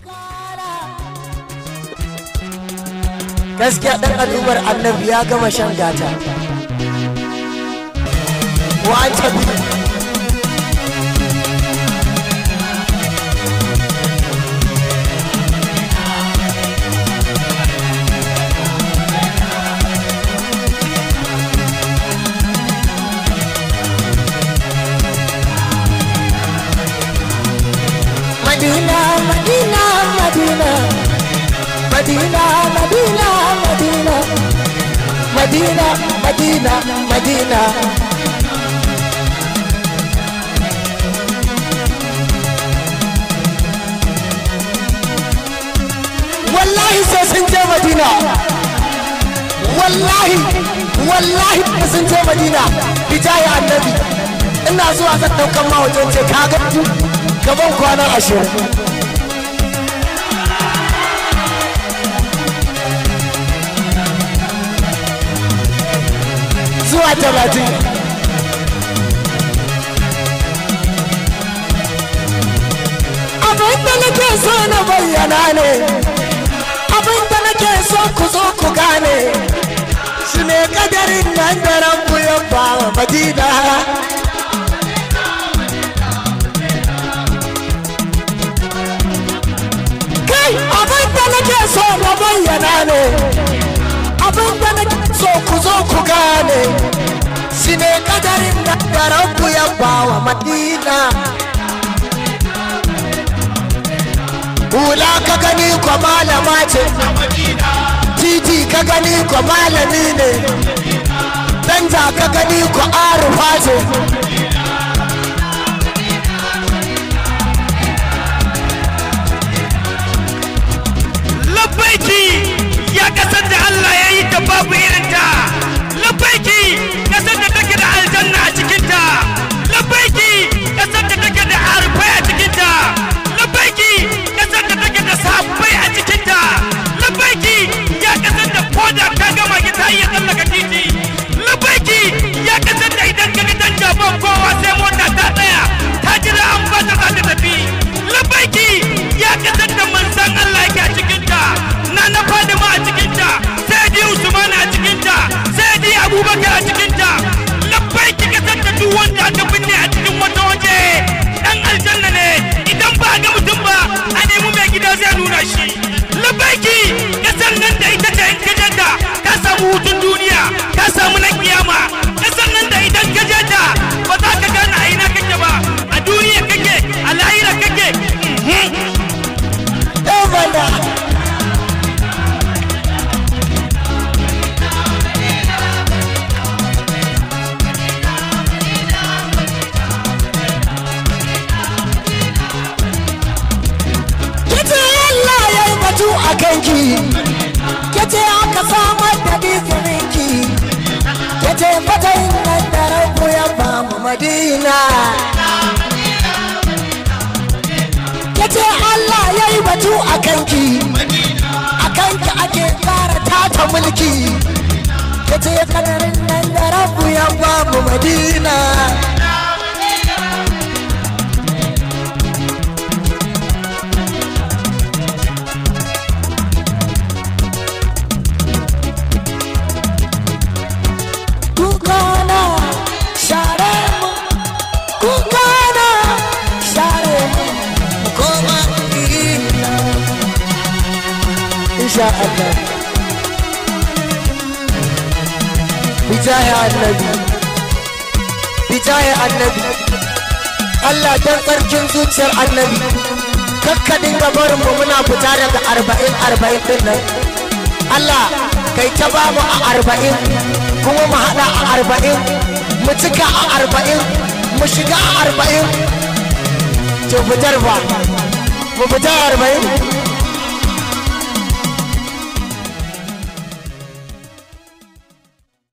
gaskiya ɗan al'ummar annabi ya gama shan gata wa an tabi Madina, Madina, Madina, Madina, Madina, Madina, Madina, Madina, Madina. Wallahi sai sun je Madina. Wallahi, wallahi sai sun je Madina. Bijaya annabi. Ina zuwa zan ɗaukan ma wajen ce ka ga gaban kwanan ashirin. zuwa talatin abin da nake so na bayyana ne abin da nake so ku zo ku gane shi ne kadarin nan da rabu ya ba wa madina kai abin da nake so na bayyana ne abin da nake so ku zo ku gane shi ne kadarin da da rabu ya ba wa madina hula ka gani ko malama ce titi ka gani ko malami ne danja ka gani ko arufa ce labbaiki ya kasar da Allah ya yi ta babu irinta labbaiki kasar da take da aljanna a cikinta labbaiki kasar da take da arfai a cikinta labbaiki kasar da take da sabbai a cikinta labbaiki ya kasar da koda ka gama ki ta iya tsallaka titi labbaiki ya kasar da idan ka ga dan jaban kowa sai mota ta tsaya ta jira an ba ta za ta tafi labbaiki ya kasar da manzan Allah yake a cikinta na na Fadima a cikinta sai di Usman a cikinta sai di Abubakar a cikinta labbaiki kasar da duk wanda aka binne a cikin wata waje dan aljanna ne idan ba ga mutum ba a nemi mai gida zai nuna shi labbaiki kasar nan da ita ce in ka janta ka samu hutun duniya ka samu na kiyama kasar nan da idan ka janta ba za ka gane a ina kake ba a duniya kake a lahira kake mhm. Evanda Yace Allah ya yi batu a kanki Yace aka samar da dizininki Yace fatayin nan da rabu ya bamu Madina Yace Allah ya yi batu a kanki A kanki ake fara tata mulki Yace kadarin nan da rabu ya bamu Madina kukana share mu kukana share mu mu koma ina insha Allah bijaya annabi bijaya annabi Allah dan tsarkin zuciyar annabi kakka dinga barin mu muna fita daga arba'in arba'in din nan Allah kai ta ba mu a arba'in kuma mu haɗa a arba'in mu cika a arba'in mu shiga a arba'in to fitar ba mu fita a arba'in